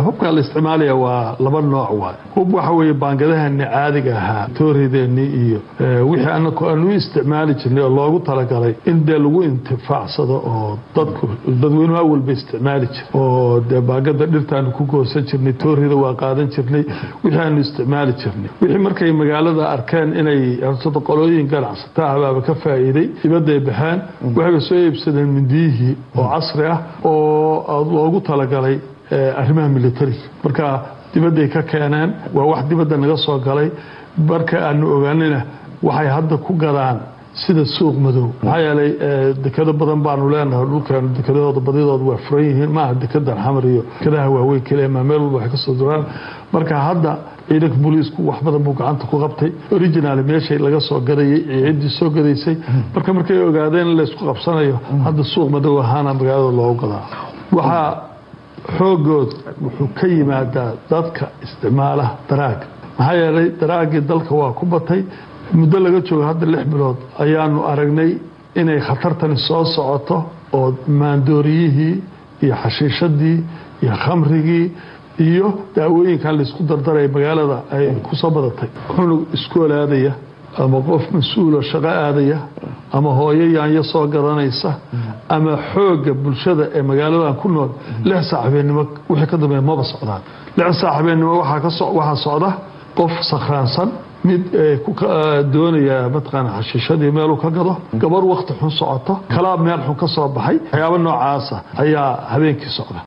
hubka la isticmaalaya waa laba nooc waay hub waxa weeye baangadaheeni caadiga ahaa toorideeni iyo wixii anaku aan u isticmaali jirnay oo loogu talagalay in dee lagu intifaacsado oo dadku dadweynuhu awalba isticmaali jir oo dee baangada dhirtaanu ku goosan jirnay toorida waa qaadan jirnay wixii aanu isticmaali jirnay wixii markay magaalada arkeen inay qolooyin ganacsata ahbaaba ka faa'iiday dibadday baxeen waxayba soo iibsadeen mindiyihii oo casri ah oo loogu talagalay arrimaha militariga marka dibadday ka keeneen waa wax dibadda naga soo galay marka aanu ogaanina waxay hadda ku gadaan sida suuq madow maxaa yeelay dekado badan baanu leenahay dhulkeenu dekadahooda badidooda waa furan yihiin maaha dekadan xamar iyo dekadaha waaweyn keliya maa meel walba waxay ka soo duraan marka hadda ciidanka booliisku wax badan buu gacanta ku qabtay original meeshay laga soo gadayay iyo ciddii soo gadaysay marka markay ogaadeen in laysku qabsanayo hadda suuq madow ahaana magaalada loogu gadaa waxaa xoogood wuxuu ka yimaadaa dadka isticmaalaha daraaga maxaa yeelay daraagii dalka waa ku batay muddo laga joogo hadda lix bilood ayaanu aragnay inay khatartani soo socoto oo maandooriyihii iyo xashiishadii iyo khamrigii iyo daawooyinkan laysku dardaraya magaalada ay ku soo badatay cunug iskool aadaya ama qof mas-uuloo shaqo aadaya ama hooyo yaanyo soo garanaysa ama xoogga bulshada ee magaaladan ku nool lix saac habeennimo wixii ka dambeeya maba socdaan lix saac habeennimo waxaa socda qof sakhraansan mid doonaya mataqaana xashiishadii meeluu ka gado gabar wakti xun socoto kalaab meel xun ka soo baxay waxyaabo noocaasa ayaa habeenkii socda